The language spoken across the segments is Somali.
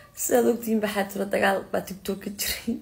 sidaad ogtihiin baxaa tiro dagaal baa tigtok ka jiray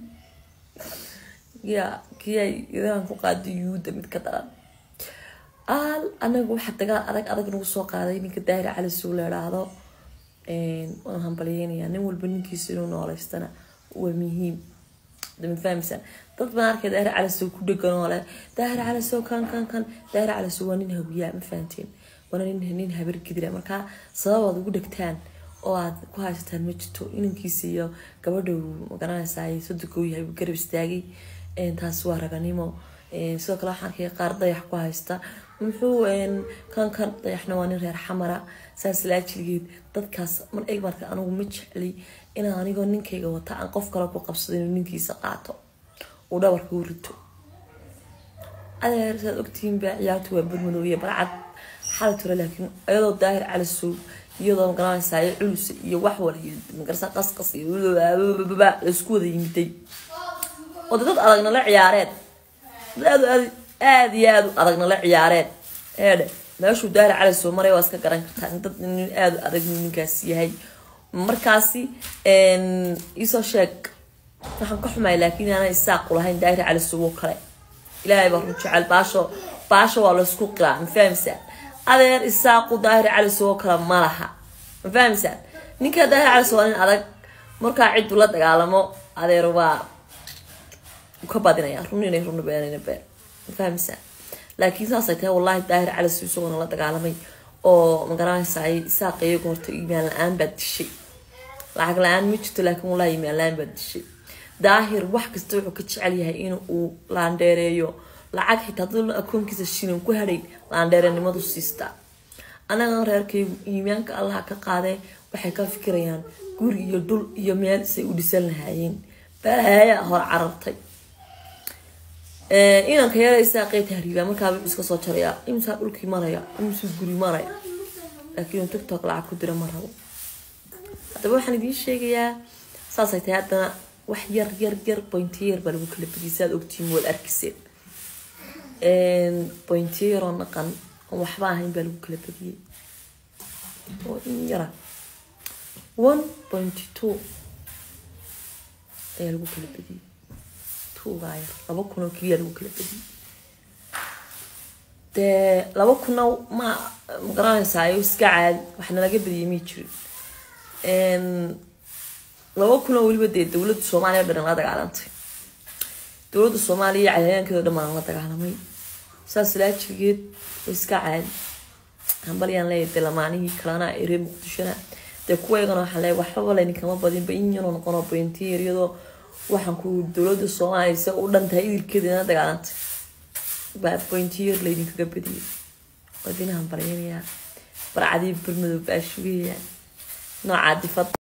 ya kii ay idan ku qaaday yuuda mid ka daran aal anagu waxa dagaal adag adag nagu soo qaaday ninka daahir cali suu la idhaahdo waan hambalyeynayaa nin walba ninkiisa inuu nooleystana waa muhiim dama fahamsan dad baan arkay daahir cali soo ku dhegan oo leh daahir cali soo kan kan kan daahir cali soo waa nin hawiyaa ma fahanteen waana nin nin habar gidira markaa sababaad ugu dhegtaan oo aad ku haysataan ma jirto inankiisa iyo gabadha magaranaysaa soddonka uu yahay uu garab istaagay taas waa raganimo sidoo kale waxaan arkaya qaar dayax ku haysta muxuu kan kan dayaxna waa nin reer xamara saas laajiligeed dadkaas mar eg marka anigu ma jeclay inaan anigoo ninkayga wata aan qof kale ku qabsado inuu ninkiisa qaato uu dhabarka u rito adeer saad ogtihiin baa ciyaartu waa badmadow iyo barcad xala ture laakiin iyadoo daahir calisow iyadoo magaranaysaa culus iyo wax wal iyo magarasa qasqas iyo laisku wada yimiday oo dad adagna la ciyaareen aad aad iyo aad u adagna la ciyaareen eedhe meeshuu daahir calisow maray waa iska garan kartaa in dad nin aad u adag ninkaas yahay markaasi isoo sheeg waxaan ka xumay laakiin aanan isaaqu lahayn daahir calisow oo kale ilaahay baa run jecel baasho baasho waa laysku qiraa ma fahamsaa adeer isaaqu daahir calisow oo kale ma laha ma fahamsaa ninka daahir calisow waa nin adag markaa ciddu la dagaalamo adeer waa ka badinaya run inay runa beenayna been ma fahamsaa laakiin saasay tahay wallahi daahir calisow isagoona la dagaalamay oo magaranaysaa isaaq iyaga horta imaan la-aan baad dishay lacag la-aan ma jirto laakiin wallahi imaan la-aan baad dishay daahir wax kasta wuxuu ka jecel yahay in uu laandheereeyo lacag xitaa dad akoonkiisa shilin ku hadhay laandheerenimadu siistaa anagan reerkaygu iimaanka allaha ka qaadee waxay ka fikirayaan guri iyo dhul iyo meel say u dhisan lahaayeen balaaya hor carartay inanka yaraysaa qey tahriibaa markaaba wuxuu iska soo jarayaa imsaa dhulkii maraya imsuu guri maraya laakiin uu tiktok lacag ku dira ma rabo haddaba waxaan idiin sheegayaa saasay tahay haddana wax yar yar yar bointiyo yar baa lagu kala badiyay saad ogtihiin waad arkiseen bointiyo yaroo naqan oo waxba ahayn baa lagu kala badiyey oo in yara one pointy two ayaa lagu kala badiyey twogaa yar laba kun oo keliya lagu kala badiyey dee laba kuna ma magaranaysaa iska caadi waxna laga badiyey may jirin laba kun oo weliba dee dowladda soomaaliya o dhan la dagaalantay dowladda soomaaliya iyo cadayaankeeda o dhan baan la dagaalamay saas laajigeed oo iska caadi hambalyaan leeyahay dee lamaanihii kalena ee reer muqdishona dee kuwaygana waxaan leeyahay waxbaba layninkama badinba in yaroo noqonoo bointiyer iyadoo waxaan ku dowladda soomaaliya se u dhan tahay idilkeeda ina dagaalantay baa bointiyer laydinkaga badiyay waa idin hambalyanayaa barcadii barmadow baa shugayaa noocaa difad